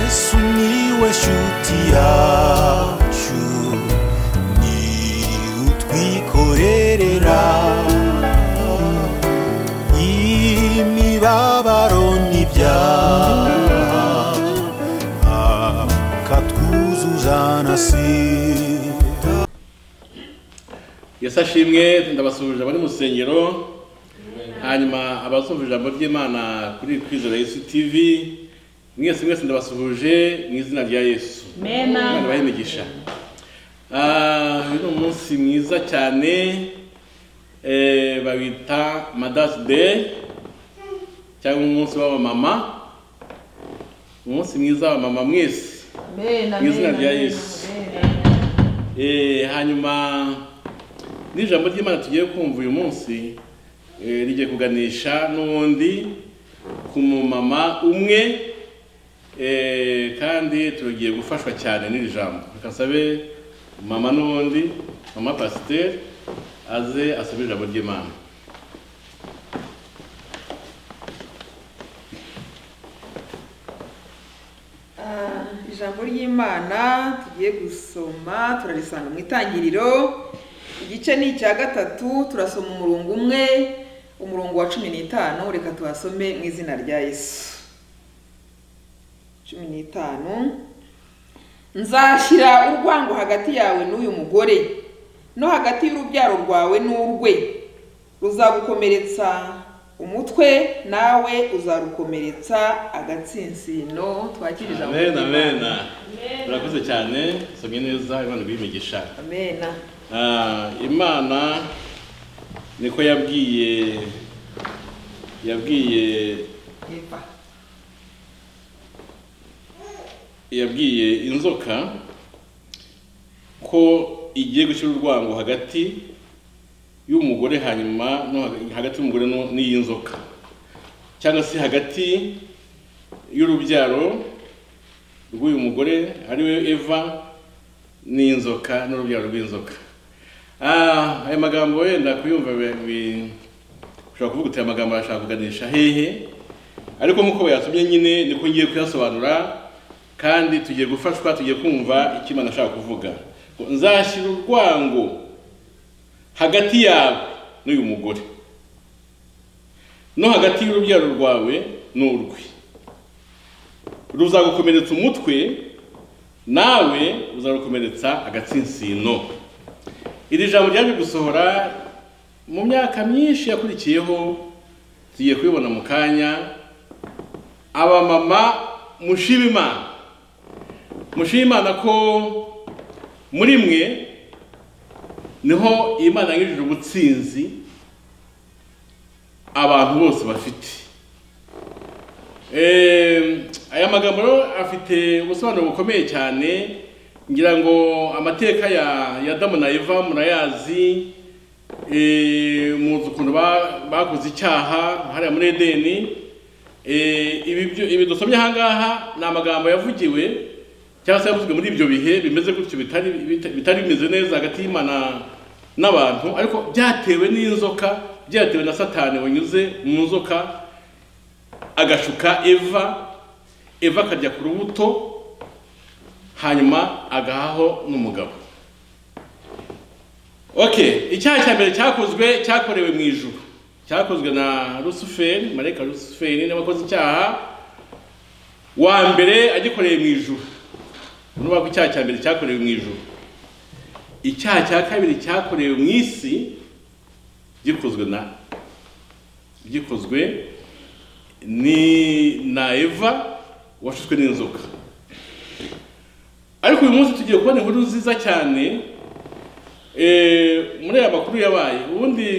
sumiłeś utiaciu ni utwikorerera imibabaro n'ibyaha akatwuzuzanasira yesu ashimwe ndabasuhuje abari mu rusengero hanyuma abazumva ijambo ry'imana kuri kwizera yesu tv mwese mwese ndabasuhuje mu izina rya yesu Mema. imana imigisha uyu ni umunsi mwiza cyane eh, bawita madasi de cyangwa umunsi w'abamama umunsi mwiza w'abamama mwese Mena, Mu izina mena, rya mena, Yesu. mena. Eh, hanyuma n'ijambo ry'imana tugiye kumva uyu munsi eh, rigiye kuganisha n'ubundi ku mumama umwe eh, kandi tugiye gufashwa cyane n'iri jambo reka nsabe mama n'ubundi mama pasiteri aze asabe ijambo ry'imana Ah, ijambo ry'imana tugiye gusoma turarisanga mu itangiriro igice ni icya gatatu turasoma umurongo umwe umurongo wa cumi n'itanu reka tuhasome mu izina rya yesu cumi n'itanu nzashyira urwango hagati yawe n'uyu mugore no hagati y'urubyaro rwawe n'urwe ruzagukomeretsa umutwe nawe uzarukomeretsa agatsinsino twakire ijambo amen ry'Imana. amen murakoze cyane somye neza imana iguhe imigisha amena Ah, imana niko yabwiye yabwiye Eva. yabwiye inzoka ko igiye gushyira urwango hagati y'umugore hanyuma no hag- hagati y'umugore no- n'iyi nzoka cyangwa se hagati y'urubyaro rw'uyu mugore ari we eva n'inzoka n'urubyaro rw'inzoka Ah, aya magambo wenda kuyumva bi- bi- ushobora kuvuga uti aya magambo arashaka kuganisha hehe ariko nk'uko bayatumye nyine niko ngiye kuyasobanura kandi tugiye gufashwa tugiye kumva icyo imana ashaka kuvuga Ngo, nzashyira urwango hagati yawe n'uyu mugore no hagati y'urubyaro rwawe n'urwe ruzagukomeretsa umutwe nawe uzarukomeretsa agatsinsino iri jambo ryaje gusohora mu myaka myinshi yakurikiyeho tugiye kubibona mu kanya abamama mushima imana mushima imana ko muri mwe niho imana yanyujije ubutsinzi abantu bose bafite Em, aya magambo rero afite ubusobanuro bukomeye cyane ngira ngo amateka ya ya adamu na eva murayazi eh, muzi ukuntu ba- bakoze icyaha hariya muri edeni Eh, ibi byo- ibi dusomye ahangaha ni amagambo yavugiwe cyangwa se yavuzwe muri ibyo bihe bimeze gutyo bitari bita- bitari bimeze neza hagati y'imana n'abantu ariko byatewe n'inzoka byatewe na satani wanyuze mu nzoka agashuka eva eva akajya ku rubuto hanyuma agahaho n'umugabo okay icyaha cya mbere cyakozwe cyakorewe mu ijuru cyakozwe na rusuferi marayika rusuferi niwe wakoze icyaha wa mbere agikoreye mu ijuru urumva ko icyaha cya mbere cyakorewe mu ijuru icyaha cya kabiri cyakorewe mu isi gikozwe na gikozwe ni na eva washutswe n'inzoka ariko uyu munsi tugiye kubona inkuru nziza cyane Eh, muri aya makuru yabaye ubundi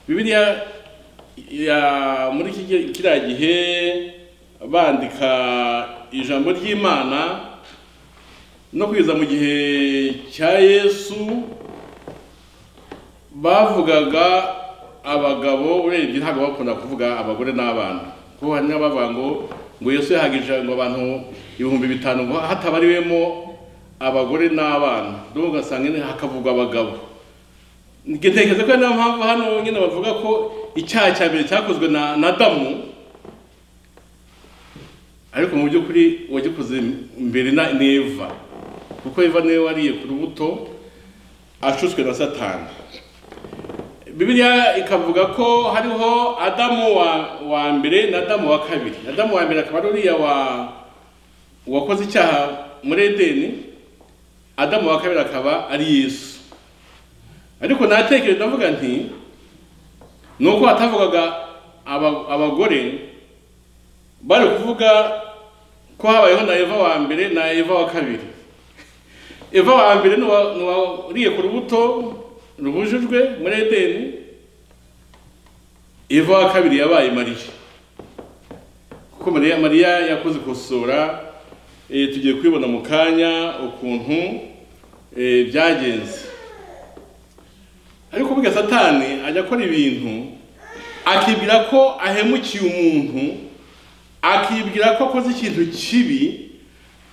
bibiliya ya muri iki gihe- kiriya gihe bandika ijambo ry'imana no kugeza mu gihe cya yesu bavugaga abagabo urebye ntabwo bakunda kuvuga abagore n'abana kuko hari n'abavuga ngo ngo yesu yahagije ngo abantu ibihumbi bitanu ngo hatabariwemo abagore n'abana ndumva ugasanga nyine hakavugwa abagabo ntekereza ko ari nayo mpamvu hano nyine bavuga ko icyaha cya mbere cyakozwe na na adamu ariko mu by'ukuri uwagikoze mbere na neva kuko eva niwe wariye ku rubuto ashutswe na satani bibiliya ikavuga ko hariho adamu wa wa mbere na adamu wa kabiri adamu wa mbere akaba ari uriya wa wakoze icyaha muri edeni adamu wa kabiri akaba ari yesu ariko natekereje ndavuga nti ni uko hatavugaga aba- abagore bari kuvuga ko habayeho na eva wa mbere na eva wa kabiri eva wa mbere ni uwa- ni uwariye ku rubuto rubujijwe muri edeni eva wa kabiri yabaye mariya kuko mariya mariya yakoze ikosora eh, tugiye kubibona mu kanya ukuntu eh, byagenze ariko burya satani ajya akora ibintu akibwira ko ahemukiye umuntu akibwira ko akoze ikintu kibi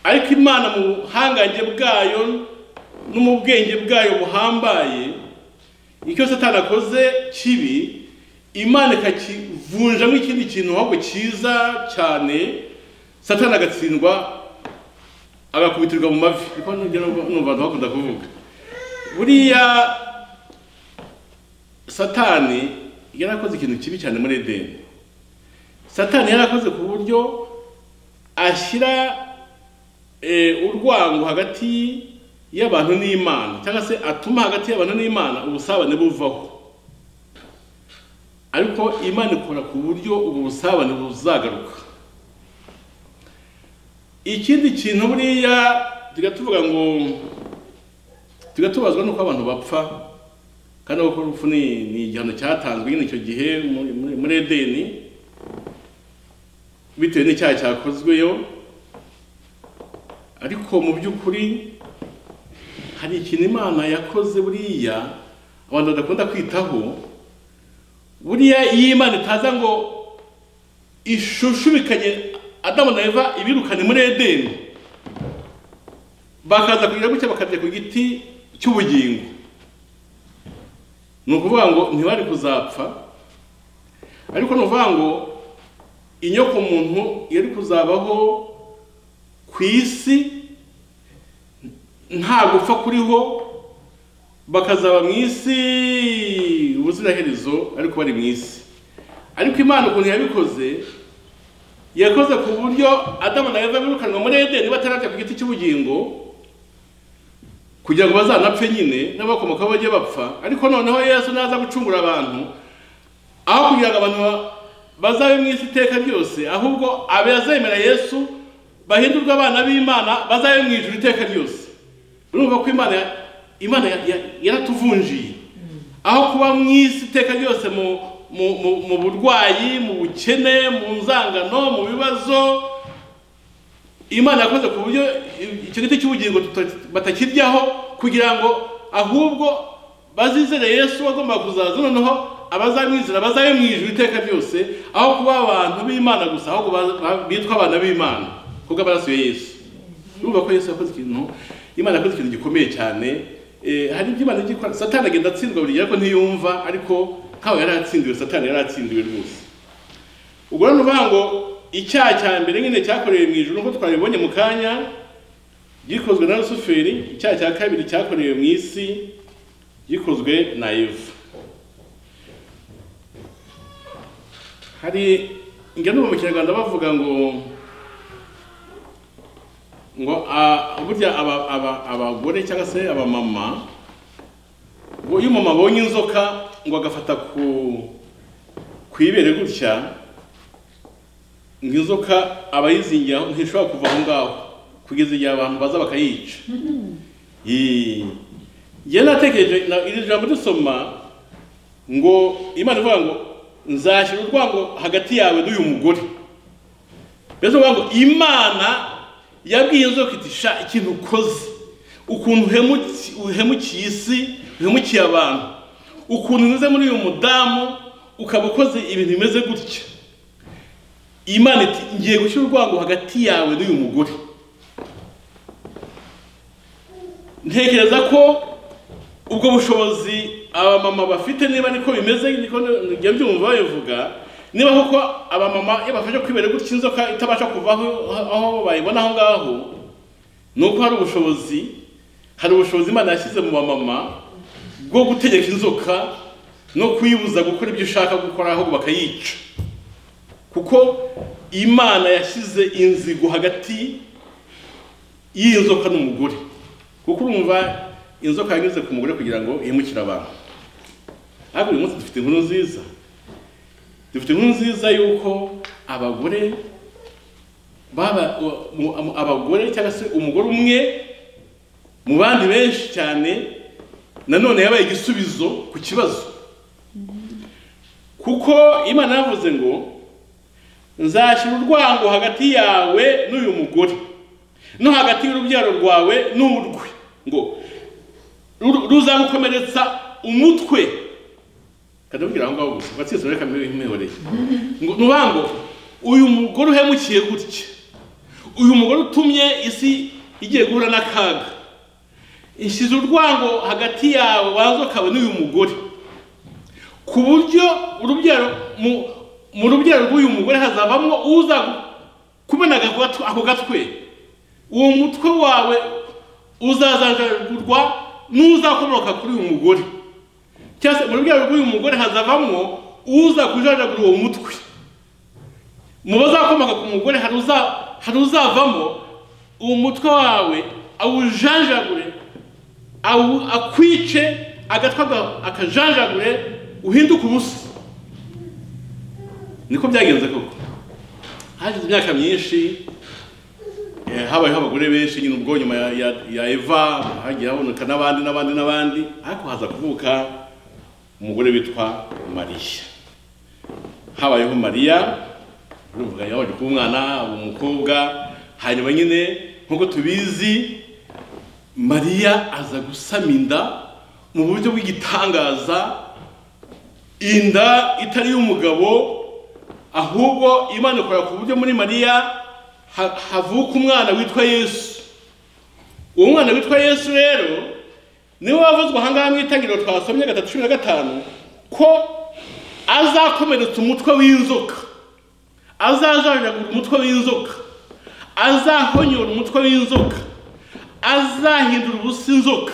ariko imana mu buhangange bwayo no mu bwenge bwayo buhambaye icyo satani akoze kibi imana ikakivunjamo ikindi kintu ahubwo cyiza cyane satani agatsindwa agakubitirwa mu mavi niko numva abantu bakunda kuvuga buriya satani yarakoze ikintu kibi cyane muri edeni satani yarakoze ku buryo ashyira eh, urwango hagati y'abantu n'imana cyangwa se atuma hagati y'abantu n'imana ubusabane buvaho ariko imana ikora ku buryo ubwo busabane buzagaruka ikindi kintu buriya tujya tuvuga ngo tujya tubazwa n'uko abantu bapfa kandi kuko urupfu ni ni igihano cyatanzwe nyine icyo gihe muri- muri- muri edeni bitewe n'icyaha cyakozweyo ariko mu by'ukuri hari ikintu imana yakoze buriya abantu badakunda kwitaho buriya iyo imana itaza ngo ishushubikanye adamu na eva ibirukane muri edeni bakaza kugira gutya bakajya ku giti cy'ubugingo ni ukuvuga ngo ntibari kuzapfa ariko ni ukuvuga ngo inyoko muntu yari kuzabaho ku isi nta gupfa kuriho bakazaba mu isi ubuziraherezo ariko bari mu isi ariko imana ukuntu yabikoze yakoze ku buryo adamu na eva birukanwa muri edeni batarajya ku giti cy'ubugingo kugira ngo bazanapfe nyine n'abakomokaho bajye bapfa ariko noneho yesu naza gucungura abantu aho kugira ngo abantu ba- bazabe mu isi iteka ryose ahubwo abazemera yesu bahindurwe abana b'imana bazabe mu ijuru iteka ryose urumva ko imana imana ya- ya- yaratuvunjiye aho kuba mu isi iteka ryose mu mu, mu, mu burwayi mu bukene mu nzangano mu bibazo imana yakoze ku buryo icyo giti cy'ubugingo tuta- batakiryaho kugira ngo ahubwo bazizere yesu wagomba kuzaza noneho abazamwizera bazabe mu ijuru iteka ryose aho kuba abantu b'imana gusa ahubwo ba- ba- bitwa abana b'imana kubwo amaraso ya yesu urumva ko yesu yakoze ikintu imana yakoze ikintu gikomeye cyane Eh, hari ibyo imana igikora satani agenda atsindwa buri gihe ariko ntiyumva ariko nk'aho yari atsindiwe satani yari atsindiwe rwose ubwo rero ni ukuvuga ngo icyaha cya mbere nyine cyakorewe mu ijuru nk'uko twabibonye mu kanya gikozwe na rusuferi icyaha cya kabiri cyakorewe mu isi gikozwe na eva hari ingero no mu kinyarwanda bavuga ngo ngo ah, burya aba- aba- abagore cyangwa se abamama ngo iyo umumama abonye inzoka ngo agafata ku ku ibere gutya ngo inzoka aba yizingiye aho ntishobora kuva aho ngaho kugeza igihe abantu baza bakayica Yee. njye natekereje na- iri jambo dusoma ngo imana ivuga ngo nzashyira urwango hagati yawe n'uyu mugore mbese uvuga ngo imana yabwiye inzoka iti sha ikintu ukoze ukuntu uhemutse- uhemukiye isi uhemukiye abantu ukuntu unyuze muri uyu mudamu ukaba ukoze ibintu bimeze gutya imana iti ngiye gushyira urwango hagati yawe n'uyu mugore ntekereza ko ubwo bushobozi abamama bafite niba niko bimeze niko njya mbyumva babivuga niba koko abamama iyo bafashe kwibera gutya inzoka itabasha kuvaho aho bayibona aho ngaho ni uko hari ubushobozi hari ubushobozi imana yashyize mu bamama bwo gutegeka inzoka no kuyibuza gukora ibyo ishaka gukora ahubwo bakayica kuko imana yashyize inzigo hagati y'iyo nzoka n'umugore kuko urumva inzoka yanyuze ku mugore kugira ngo ihemukire abantu ariko uyu munsi dufite inkuru nziza dufite inkuru nziza y'uko abagore baba mu- mu- abagore cyangwa se umugore umwe mu bandi benshi cyane nanone yabaye igisubizo ku kibazo kuko imana yavuze ngo nzashyira urwango hagati yawe n'uyu mugore no hagati y'urubyaro rwawe n'urwe ngo ru- ruzagukomeretsa umutwe kadabwira aho ngaho gusa watsinze muri kamere y'imihoreye ngo nuvuga ngo uyu mugore uhemukiye gutya uyu mugore utumye isi igiye guhura n'akaga ishyize urwango hagati yawe wazo ukaba n'uyu mugore ku buryo urubyaro mu- mu rubyaro rw'uyu mugore hazavamo uza kumenaga ako gatwe- ako gatwe uwo mutwe wawe uzazanjagurwa n'uzakomoka kuri uyu mugore cyangwa se mu rubyaro rw'uyu mugore hazavamo uza kujajagura uwo mutwe mu bazakomoka ku mugore hari uza- hari uzavamo uwo mutwe wawe awujanjagure awu- akwice agatwe aga- akajanjagure uhinduke ubusa niko byagenze koko hashize imyaka myinshi eh, habayeho abagore benshi nyine ubwo nyuma ya- ya- ya eva hagiye haboneka n'abandi n'abandi n'abandi ariko haza kuvuka umugore witwa mariya habayeho mariya urumva yaje kuba umwana umukobwa hanyuma nyine nk'uko tubizi mariya aza gusama inda mu buryo bw'igitangaza inda itari iy'umugabo ahubwo imana ikora ku buryo muri mariya ha- havuka umwana witwa yesu uwo mwana witwa yesu rero niwe wavuzwe ahangaha mu itangiriro twasomye gatatu cumi na gatanu ko azakomeretsa umutwe w'inzoka azajanjagura umutwe w'inzoka azahonyora umutwe w'inzoka azahindura ubusa inzoka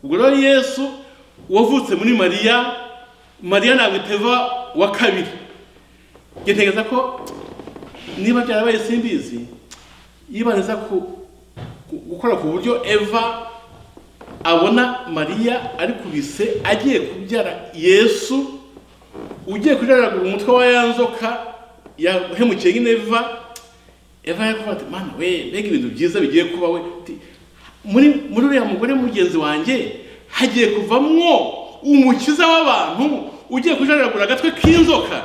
ubwo rero yesu wavutse muri mariya mariya ntabwo iteva wa kabiri ntekereza ko niba byarabaye simbizi yibaniza ku ku- gukora ku buryo eva abona mariya ari kubise agiye kubyara yesu ugiye kujaragura umutwe wa ya nzoka yahemukiye nyine eva eva yakuvuga ati mana we mbega ibintu byiza bigiye kuba we Ati, muri muri uriya mugore mugenzi wanjye hagiye kuvamwo umukiza w'abantu ugiye kujaragura agatwe k'inzoka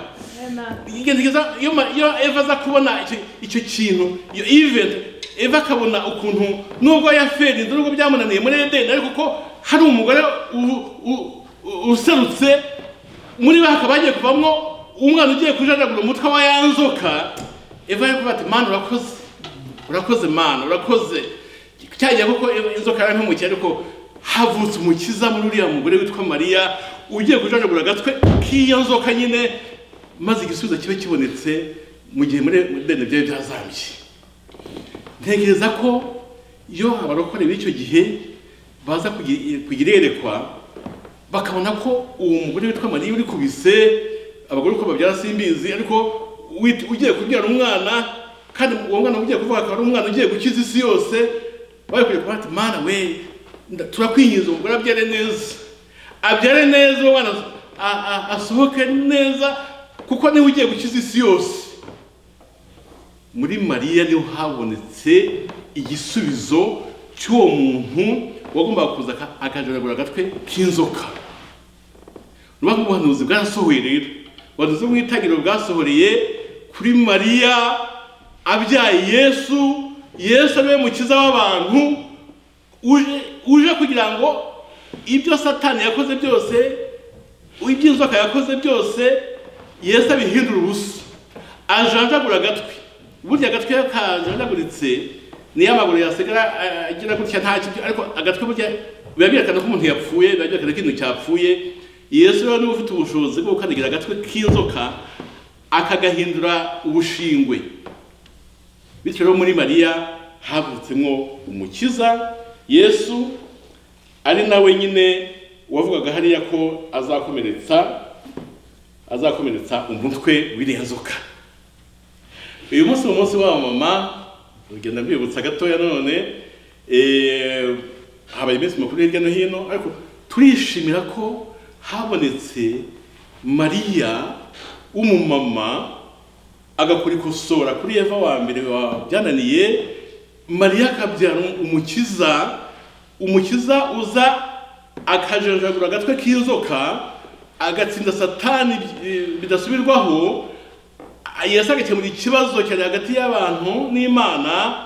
igerageza iyo ma- iyo eva aza kubona icyo- icyo kintu iyo event eva akabona ukuntu nubwo yaferinze nubwo byamunaniye muri edeni ariko ko hari umugore u- u- u- userutse muri we hakaba hagiye kuvamo umwana ugiye kujajagura umutwe wa ya nzoka eva ari kuvuga ati mana urakoze urakoze mana urakoze cyagiye kuko Eva- inzoka yarantumukira ariko havutse umukiza muri uriya mugore witwa mariya ugiye kujajagura agatwe k'iyo nzoka nyine maze igisubizo kibe kibonetse mu gihe muri muri deni byari byazambye ntekereza ko iyo abarokore b'icyo gihe baza kugi- kugira iyerekwa bakabona ko uwo mugore witwa mariya uri kubise abagore uko babyara simbizi ariko wit- ugiye kubyara umwana kandi uwo mwana ugiye kuvuka akaba ari umwana ugiye gukiza isi yose bari kujya kuvuga ati mana we nda- turakwinginze umugore abyare neza abyare neza uwo mwana a- a- asohoke neza kuko niwe ugiye gukiza isi yose muri mariya niho habonetse igisubizo cy'uwo muntu wagombaga kuza aka- akajaragura agatwe k'inzoka ruba nk'ubuhanuzi bwarasohoye rero ubuhanuzi bw'itangiriro bwasohoreye kuri mariya abyaye yesu yesu ariwe mukiza w'abantu uje uje kugira ngo ibyo satani yakoze byose ibyo inzoka yakoze byose yesu abihindura ubusa ajanjagura agatwi burya agatwi iyo kajanjaguritse niyo amaguru yasigara eh, agira gutya nta kibyo ariko agatwi burya biba byerekana ko umuntu yapfuye biba byerekana ko ikintu cyapfuye yesu rero niba ufite ubushobozi bwo gukandagira agatwe k'inzoka akagahindura ubushingwe bityo rero muri mariya havutsemo umukiza yesu ari nawe nyine wavugaga hariya ko azakomeretsa azakomeretsa umutwe w'irenzoka uyu munsi ni umunsi w'abamama urugendo mbibutsa gatoya none eh, habaye iminsi mikuru hirya no hino ariko turishimira ko habonetse mariya w'umumama agakora ikosora kuri eva wa mbere wa byananiye mariya akabyara umukiza umukiza uza akajenjagura agatwe k'inzoka agatsinda satani eh, bidasubirwaho yesu agakemura ikibazo cyari hagati y'abantu n'imana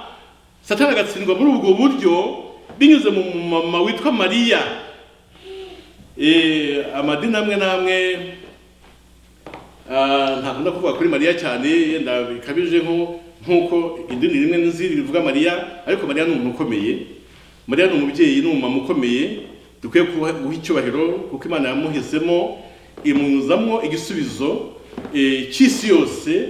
satani agatsindwa muri ubwo buryo binyuze mu mama witwa mariya Eh, amadini amwe n'amwe ah, ntakunda kuvuga kuri mariya cyane yenda bikabije nko- nk'uko idini rimwe n'izindi rivuga mariya ariko mariya ni umuntu ukomeye mariya ni umubyeyi ni umumama ukomeye dukwiye kuba- guha icyubahiro kuko imana yamuhisemo imuzamo igisubizo eh, cy'isi yose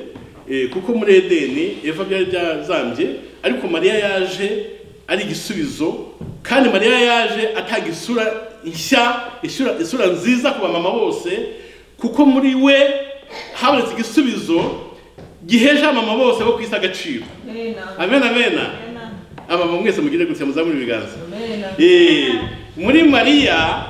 eh, kuko muri edeni eva byari byazambye ariko mariya yaje ari igisubizo kandi mariya yaje atanga isura nshya isura, isura nziza ku bamama bose kuko muri we habonetse igisubizo giheje abamama bose bo ku isi agaciro amen amen abamama mwese mugire gutya muzamure ibiganza Eh, muri mariya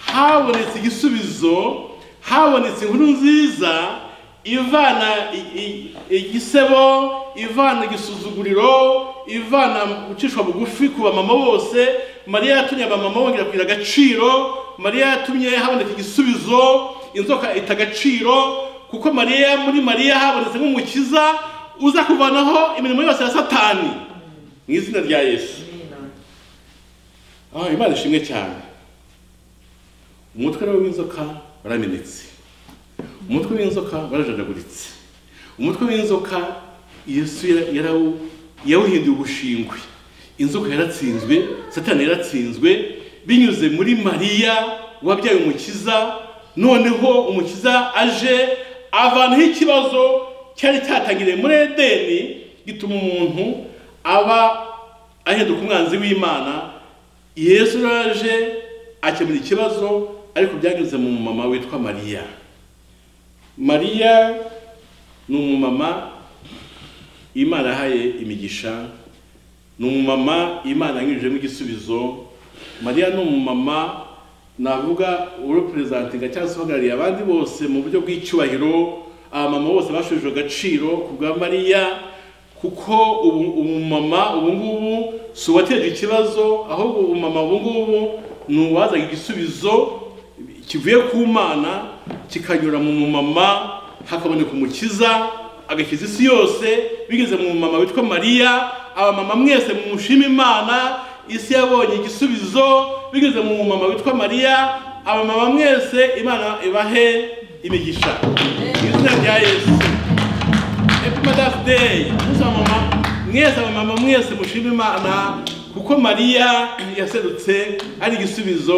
habonetse igisubizo habonetse inkuru nziza ivana i- i- igisebo ivana igisuzuguriro ivana gucishwa bugufi ku bamama bose mariya yatumye abamama bongera kugira agaciro mariya yatumye haboneka igisubizo inzoka ita agaciro kuko mariya muri mariya habonetse nk'umukiza uza kuvanaho imirimo yose ya satani mu izina rya yesu Ah, imana ishimwe cyane umutwe rero w'inzoka waramenetse umutwe w'inzoka warajandaguritse umutwe w'inzoka yesu yara- yarawu- yawuhinduye ubushingwe inzoka yaratsinzwe satani yaratsinzwe binyuze muri mariya wabyaye umukiza noneho umukiza aje avanho ikibazo cyari cyatangiriye muri edeni gituma umuntu aba ahinduka umwanzi w'imana yesu uraje akemura ikibazo ariko byageze mu mumama witwa mariya mariya ni umumama imana yahaye imigisha ni umumama imana yanyujijemo igisubizo mariya ni umumama navuga ureperezentinga cyangwa se uhagarariye abandi bose mu buryo bw'icyubahiro abamama bose bashujije agaciro ku bwa mariya kuko ubu- umumama ubu ngubu si uwateje ikibazo ahubwo umumama ubu ngubu ni uwazaga igisubizo kivuye ku mana kikanyura mu mumama hakaboneka umukiza agakiza isi yose bigeze mu mumama witwa mariya abamama mwese mumushima imana isi yabonye igisubizo bigeze mu mumama witwa mariya abamama mwese imana ibahe imigisha mu izina rya yesu happy mother's day umunsi wa mama mwese abamama mwese mushima imana kuko mariya yaserutse ari igisubizo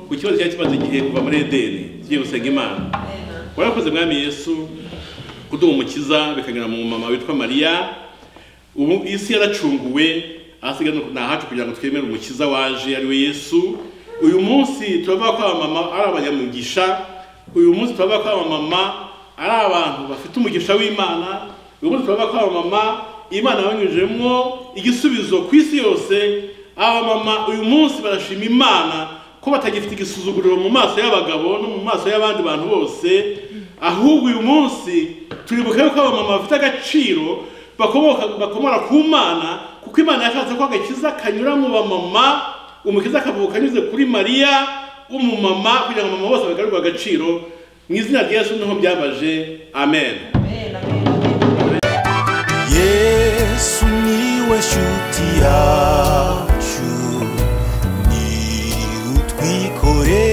ku kibazo cyari kimaze igihe kuva muri edeni tugiye gusenga imana warakoze mwami yesu kuduha umukiza bikanyura mu mama witwa mariya ubu isi yaracunguwe ahasigaye ni uku- ni ahacu kugira ngo twemere umukiza waje ari we yesu uyu munsi turavuga ko abamama ari abanyamugisha uyu munsi turavuga ko abamama ari abantu bafite umugisha w'imana uyu munsi turavuga ko abamama imana yabanyujijemo igisubizo ku isi yose abamama uyu munsi barashima imana ko batagifite igisuzuguriro mu maso y'abagabo no mu maso y'abandi bantu bose ahubwo uyu munsi turibuke ko abamama bafite agaciro bakomoka bakomora ku mana kuko imana yashatse ko agakiza kanyura mu bamama umukiza akavuka anyuze kuri mariya w'umumama kugira ngo abamama bose bagarurirwe agaciro mu izina rya yesu niho byabaje amen yesu niwe shuti yacu ni utwikore